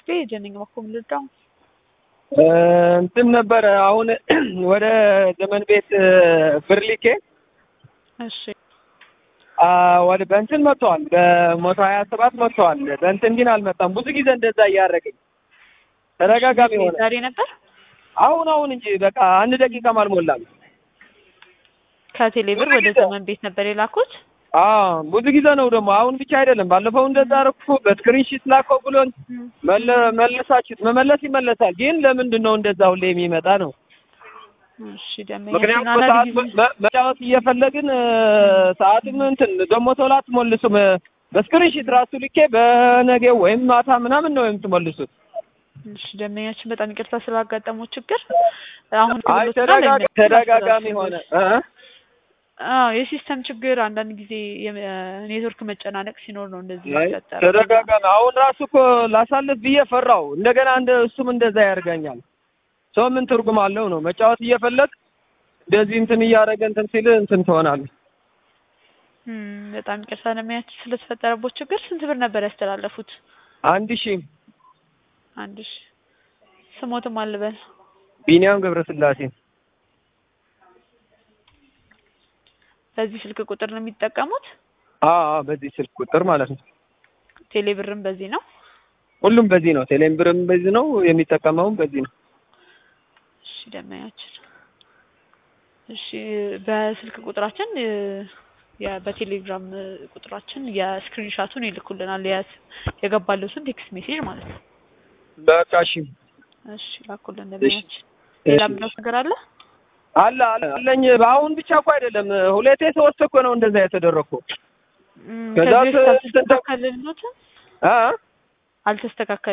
አሪፍ ጀነኝ መኮም ልዳው እንትን ነበረ አሁን ወደ ዘመን ቤት ብር ልኬ እሺ ወደ በእንትን መጥተዋል። በመቶ ሀያ ሰባት መጥተዋል። በእንትን ግን አልመጣም። ብዙ ጊዜ እንደዛ እያደረገኝ ተደጋጋሚ ሆነ። ዛሬ ነበር አሁን አሁን እንጂ በቃ አንድ ደቂቃም አልሞላም። ከቴሌ ብር ወደ ዘመን ቤት ነበር የላኩት። አዎ ብዙ ጊዜ ነው ደግሞ አሁን ብቻ አይደለም። ባለፈው እንደዛ አደረኩ። በስክሪንሺት ላከው ብሎን መለሳችሁት። መመለስ ይመለሳል። ግን ለምንድን ነው እንደዛ ሁሌ የሚመጣ ነው? እሺ ደሞ ምክንያቱም ሰዓት መጫወት እየፈለግን ሰዓትም እንትን ደግሞ ቶሎ አትሞልሱም። በስክሪንሺት ራሱ ልኬ በነገው ወይም ማታ ምናምን ነው የምትመልሱት። እሺ ደንበኛችን በጣም ይቅርታ ስላጋጠመው ችግር አሁን አይ ተደጋጋሚ ሆነ እ አዎ የሲስተም ችግር አንዳንድ ጊዜ የኔትወርክ መጨናነቅ ሲኖር ነው እንደዚህ የሚፈጠረው። ተደጋጋሚ አሁን ራሱ እኮ ላሳልፍ ብዬ ፈራው። እንደገና እንደ እሱም እንደዛ ያደርገኛል። ሰው ምን ትርጉም አለው ነው መጫወት እየፈለግ እንደዚህ እንትን እያደረገ እንትን ሲል እንትን ትሆናለህ። በጣም ይቅርታ ደንበኛችን ስለተፈጠረቦት ችግር። ስንት ብር ነበር ያስተላለፉት? አንድ ሺህ አንድ ሺህ ስሞትም አልበል ቢኒያም ገብረስላሴ በዚህ ስልክ ቁጥር ነው የሚጠቀሙት? አዎ በዚህ ስልክ ቁጥር ማለት ነው። ቴሌ ብርም በዚህ ነው? ሁሉም በዚህ ነው። ቴሌ ብርም በዚህ ነው። የሚጠቀመውም በዚህ ነው። እሺ ደመያችን፣ እሺ በስልክ ቁጥራችን በቴሌግራም ቁጥራችን የስክሪንሻቱን ይልኩልናል። የገባለትን ቴክስት ሜሴጅ ማለት ነው። በቃ እሺ፣ እሺ ላኩልን ደመያችን። ሌላ ምንድነው ነገር አለ? አለ አለኝ። በአሁን ብቻ እኮ አይደለም ሁለቴ ሶስት እኮ ነው እንደዛ የተደረግኩ። ከዛ ከዚህ በፊት አልተስተካከለልዎትም? አ አልተስተካከለ